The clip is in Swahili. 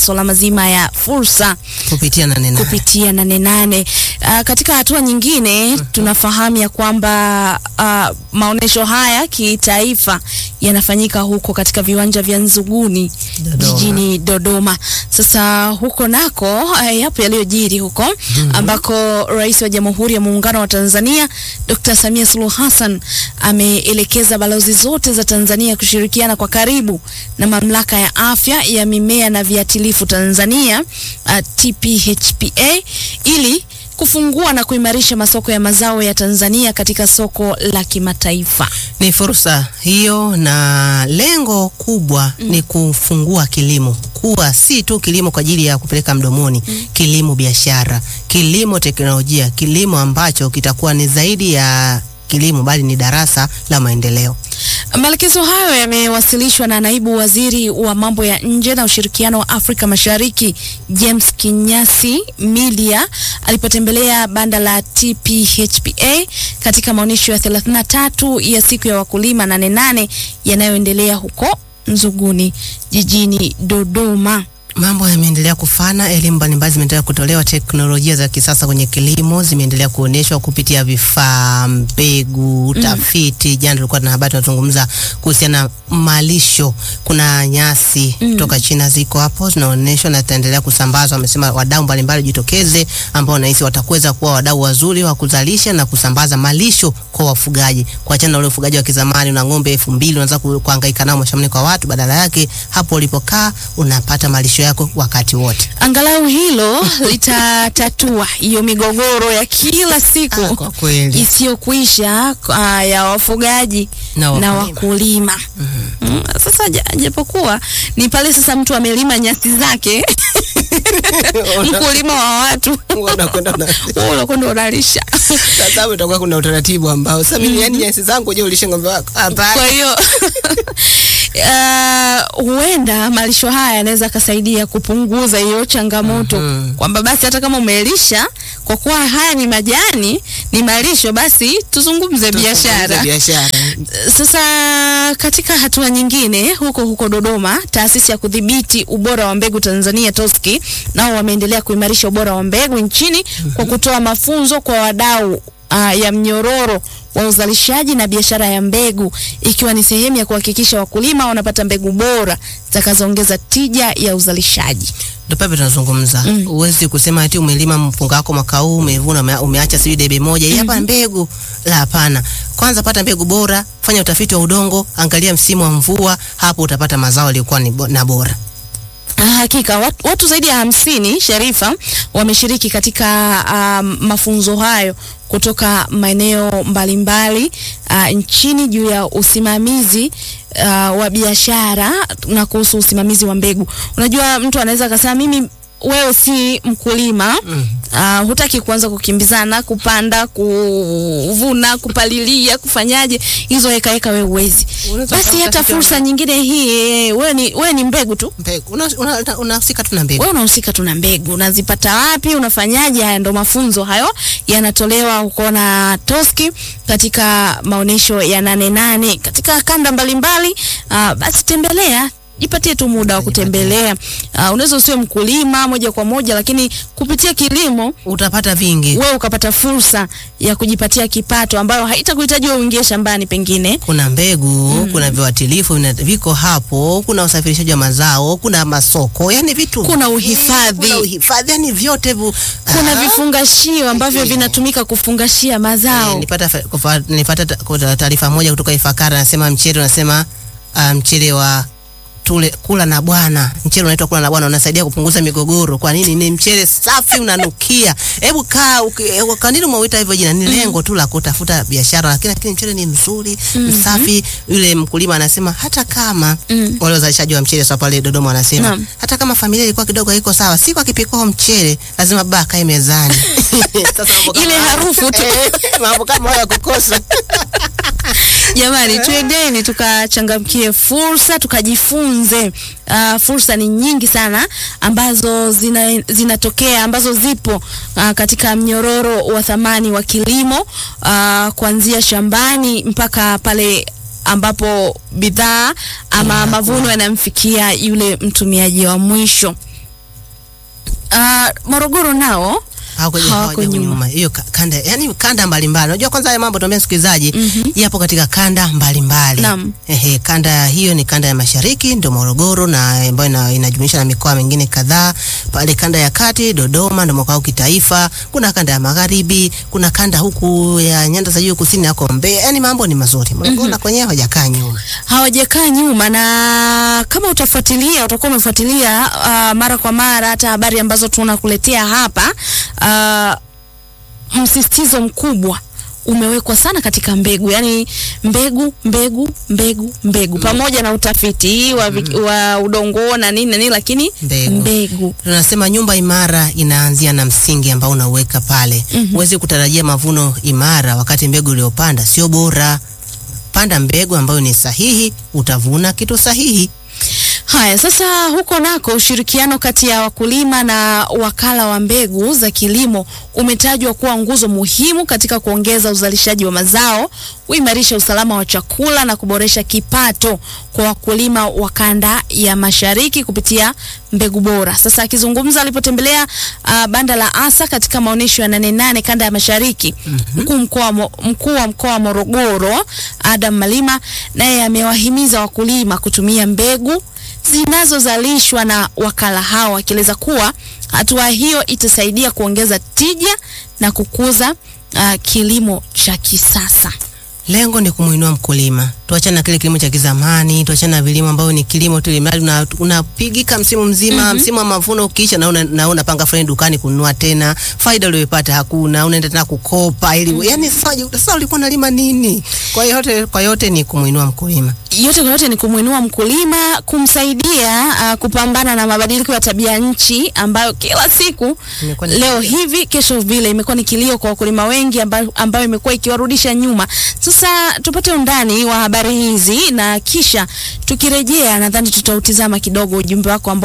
masuala mazima ya fursa kupitia nane nane. kupitia nane nane. Uh, katika hatua nyingine tunafahamu ya kwamba uh, maonyesho haya kitaifa yanafanyika huko katika viwanja vya Nzuguni Dodoma. jijini Dodoma. Sasa huko nako uh, yapo yaliyojiri huko ambako Rais wa Jamhuri ya Muungano wa Tanzania Dr. Samia Suluhu Hassan ameelekeza balozi zote za Tanzania kushirikiana kwa karibu na mamlaka ya afya ya mimea na viuatilifu Tanzania uh, TPHPA ili kufungua na kuimarisha masoko ya mazao ya Tanzania katika soko la kimataifa. Ni fursa hiyo, na lengo kubwa ni kufungua kilimo kuwa si tu kilimo kwa ajili ya kupeleka mdomoni, kilimo biashara, kilimo teknolojia, kilimo ambacho kitakuwa ni zaidi ya kilimo, bali ni darasa la maendeleo. Maelekezo hayo yamewasilishwa na naibu waziri wa mambo ya nje na ushirikiano wa Afrika Mashariki James Kinyasi Milia alipotembelea banda la TPHPA katika maonyesho ya 33 ya siku ya wakulima nane nane yanayoendelea huko Nzuguni jijini Dodoma. Mambo yameendelea kufana, elimu mbalimbali zimeendelea kutolewa, teknolojia za kisasa kwenye kilimo zimeendelea kuonyeshwa kupitia vifaa, mbegu, tafiti. Jana tulikuwa na habari tunazungumza kuhusiana na malisho. Kuna nyasi kutoka China ziko hapo zinaonyeshwa na zitaendelea kusambazwa. Wamesema wadau mbalimbali jitokeze, ambao nahisi watakuweza kuwa wadau wazuri wa kuzalisha na kusambaza malisho kwa wafugaji, kuachana na ule ufugaji wa kizamani na ng'ombe elfu mbili unaanza ku- kuhangaika nao mashambani kwa watu. Badala yake hapo ulipokaa unapata malisho yako wakati wote. Angalau hilo litatatua hiyo migogoro ya kila siku Ah, kwa kweli. isiyokuisha uh, ya wafugaji Na na wakulima. wakulima. Mm, sasa ja- japokuwa ni pale sasa mtu amelima nyasi zake mkulima wa watu Unakwenda na- wewe unakwenda unalisha. Sasa hapo itakuwa kuna utaratibu ambao sasa mimi yani nyasi zangu je ulishe ng'ombe wako? Kwa Hapana. hiyo uh, huenda malisho haya yanaweza akasaidia kupunguza hiyo changamoto Mhm. kwamba basi hata kama umelisha, kwa kuwa haya ni majani, ni malisho, basi tuzungumze biashara. Biashara. Sasa katika hatua nyingine, huko huko Dodoma, taasisi ya kudhibiti ubora wa mbegu Tanzania TOSCI nao wameendelea kuimarisha ubora wa mbegu nchini kwa kutoa mafunzo kwa wadau uh, ya mnyororo wa uzalishaji na biashara ya mbegu ikiwa ni sehemu ya kuhakikisha wakulima wanapata mbegu bora zitakazoongeza tija ya uzalishaji. Ndio pale tunazungumza. Huwezi kusema ati umelima mpunga wako mwaka huu umevuna ume, umeacha sijui debe moja. Hii hapa mbegu. La hapana. Kwanza pata mbegu bora, fanya utafiti wa udongo, angalia msimu wa mvua, hapo utapata mazao yaliyokuwa ni bo- na bora. Ah, Hakika watu, watu zaidi ya hamsini Sharifa wameshiriki katika um, mafunzo hayo kutoka maeneo mbalimbali uh, nchini juu ya usimamizi uh, wa biashara na kuhusu usimamizi wa mbegu. Unajua, mtu anaweza akasema mimi wewe si mkulima Mm. uh, hutaki kuanza kukimbizana, kupanda, kuvuna, kupalilia, kufanyaje hizo heka heka, wewe uwezi. Unaweza Basi kutafuta hata kitu fursa ambacho- nyingine hii, wewe ni, wewe ni mbegu tu Mbegu. Unahusika una, una, unahusika tu na mbegu. wewe unahusika tu na mbegu, unazipata wapi? Unafanyaje? Haya ndo mafunzo hayo yanatolewa huko na Toski katika maonyesho ya nane nane katika kanda mbalimbali. Uh, basi tembelea jipatie tu muda wa kutembelea. Uh, unaweza usiwe mkulima moja kwa moja, lakini kupitia kilimo Utapata vingi. wewe ukapata fursa ya kujipatia kipato ambayo haitakuhitaji wewe uingie shambani pengine. kuna mbegu kuna viuatilifu vina- viko hapo, kuna usafirishaji wa mazao, kuna masoko, yani vitu Kuna vingi, uhifadhi. kuna uhifadhi, yani vyote hivyo. Kuna Ah, vifungashio ambavyo Ndio. vinatumika kufungashia mazao. eh, nilipata fa- kufa- nilipata ta- kuta- taarifa moja kutoka Ifakara, nasema mchele unasema ah, mchele wa tule kula na bwana, mchele unaitwa kula na bwana, unasaidia kupunguza migogoro. Kwa nini? Ni mchele safi, unanukia. Hebu kaa, uki- eh, kwa nini umeuita hivyo jina? Ni lengo tu la kutafuta biashara, lakini lakini mchele ni mzuri, msafi. Yule mkulima anasema hata kama Mm. wale wazalishaji wa mchele sasa pale Dodoma wanasema Naam. hata kama familia ilikuwa kidogo haiko sawa, siku akipikwa mchele lazima baba akae mezani. Sasa mambo kama Ile haya- harufu tu. Eh, mambo kama hayo ya kukosa. Jamani, twendeni tukachangamkie fursa, tukajifunze. Uh, fursa ni nyingi sana ambazo zina, zinatokea ambazo zipo uh, katika mnyororo wa thamani wa kilimo uh, kuanzia shambani mpaka pale ambapo bidhaa ama mavuno yanamfikia yule mtumiaji wa mwisho. uh, Morogoro nao hawako Hawako hawako nyuma. nyuma hiyo ka- kanda yani kanda mbalimbali unajua kwanza haya mambo tuambia msikilizaji yapo katika kanda mbalimbali Naam. ehe kanda hiyo ni kanda ya mashariki ndio Morogoro na ambayo ina, inajumuisha na mikoa mingine kadhaa pale kanda ya kati Dodoma ndio makao kitaifa kuna kanda ya magharibi kuna kanda huku ya nyanda za juu kusini yako Mbeya yani mambo ni mazuri Morogoro na kwenyewe hawajakaa nyuma hawajakaa nyuma, na kama utafuatilia utakuwa umefuatilia uh, mara kwa mara hata habari ambazo tunakuletea hapa uh, msisitizo mkubwa umewekwa sana katika mbegu, yani mbegu mbegu mbegu mbegu, pamoja na utafiti wa, vi- wa udongo na nini na nini, lakini Mbegu. mbegu. tunasema nyumba imara inaanzia na msingi ambao unauweka pale. Huwezi kutarajia mavuno imara wakati mbegu uliyopanda sio bora. Panda mbegu ambayo ni sahihi, utavuna kitu sahihi. Haya, sasa huko nako ushirikiano kati ya wakulima na wakala wa mbegu za kilimo umetajwa kuwa nguzo muhimu katika kuongeza uzalishaji wa mazao, kuimarisha usalama wa chakula na kuboresha kipato kwa wakulima wa kanda ya Mashariki kupitia mbegu bora. Sasa akizungumza alipotembelea uh, banda la ASA katika maonyesho ya Nane Nane kanda ya Mashariki, mkuu mkoa wa Mo- mkuu wa mkoa wa Morogoro Adam Malima naye amewahimiza wakulima kutumia mbegu zinazozalishwa na wakala hao, akieleza kuwa hatua hiyo itasaidia kuongeza tija na kukuza uh, kilimo cha kisasa. Lengo ni kumuinua mkulima. Tuachane na kile kilimo cha kizamani, tuachane na vilimo ambavyo ni kilimo tu ilimradi una- unapigika msimu mzima, msimu wa mavuno ukiisha na una, na unapanga fulani dukani kununua tena, faida uliyopata hakuna, unaenda tena kukopa ili yani sasa sasa ulikuwa unalima nini? Kwa hiyo yote kwa yote ni kumuinua mkulima. Yote kwa yote ni kumwinua mkulima, kumsaidia uh, kupambana na mabadiliko ya tabia nchi ambayo kila siku Imekuwa ni leo hivi kesho vile imekuwa ni kilio kwa wakulima wengi ambayo, ambayo imekuwa ikiwarudisha nyuma. Sasa tupate undani wa habari hizi na kisha tukirejea, nadhani tutautizama kidogo ujumbe wako ambao